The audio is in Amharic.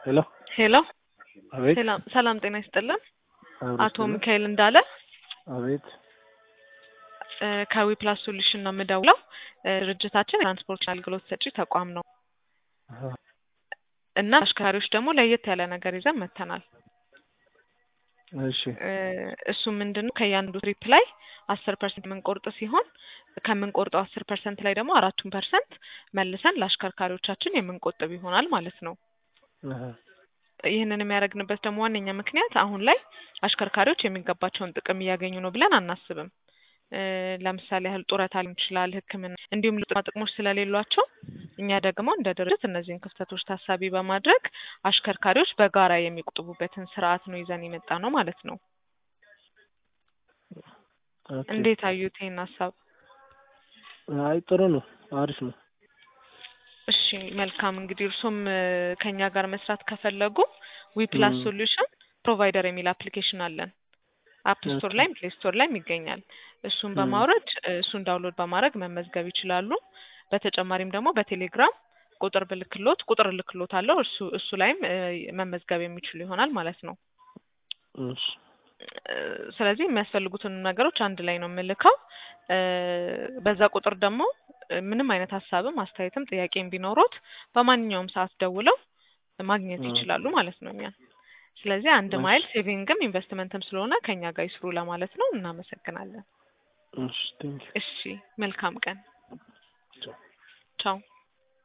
ሄሎ ሄሎ አቤት ሰላም ሰላም ጤና ይስጥልን አቤት አቶ ሚካኤል እንዳለ አቤት እ ከዊ ፕላስ ሶሉሽን ነው የምደውለው እ ድርጅታችን የትራንስፖርት አገልግሎት ሰጪ ተቋም ነው አሀ፣ እና አሽከርካሪዎች ደግሞ ለየት ያለ ነገር ይዘን መጥተናል እሺ እ እሱ ምንድን ነው ከእያንዱ ትሪፕ ላይ አስር ፐርሰንት የምንቆርጥ ሲሆን ከምንቆርጠው አስር ፐርሰንት ላይ ደግሞ አራቱን ፐርሰንት መልሰን ለአሽከርካሪዎቻችን የምንቆጥብ ይሆናል ማለት ነው አሀ፣ ይህንን ይህንን የሚያደርግንበት ደግሞ ዋነኛ ምክንያት አሁን ላይ አሽከርካሪዎች የሚገባቸውን ጥቅም እያገኙ ነው ብለን አናስብም። እ ለምሳሌ ያህል ጡረታ ሊሆን ይችላል፣ ሕክምና እንዲሁም ጥቅማ ጥቅሞች ስለሌሏቸው እኛ ደግሞ እንደ ድርጅት እነዚህን ክፍተቶች ታሳቢ በማድረግ አሽከርካሪዎች በጋራ የሚቆጥቡበትን ስርዓት ነው ይዘን የመጣ ነው ማለት ነው። ኦኬ። እንዴት አዩት ይህን ሀሳብ? አይ ጥሩ ነው፣ አሪፍ ነው። እሺ መልካም እንግዲህ እርሶም እ ከኛ ጋር መስራት ከፈለጉ ዊ ፕላስ ም። ሶሉሽን ፕሮቫይደር የሚል አፕሊኬሽን አለን። አፕ ስቶር ኦኬ። ላይም ፕሌይ ስቶር ላይም ይገኛል። እሱን ም። በማውረድ እ እሱን ዳውንሎድ በማድረግ መመዝገብ ይችላሉ። በተጨማሪም ደግሞ በቴሌግራም ቁጥር ብልክሎት ቁጥር ልክሎት አለው እሱ እሱ ላይም እ መመዝገብ የሚችሉ ይሆናል ማለት ነው። እሺ እ ስለዚህ የሚያስፈልጉትን ነገሮች አንድ ላይ ነው የምልከው። እ በዛ ቁጥር ደግሞ እ ምንም አይነት ሀሳብም አስተያየትም ጥያቄም ቢኖሮት በማንኛውም ሰዓት ደውለው ማግኘት ም። ይችላሉ ማለት ነው እኛን። ስለዚህ አንድ እሺ ማይል ሴቪንግም ኢንቨስትመንትም ስለሆነ ከኛ ጋር ይስሩ ለማለት ነው። እናመሰግናለን። እሺ ቴንኪው እሺ መልካም ቀን። ቻው። ቻው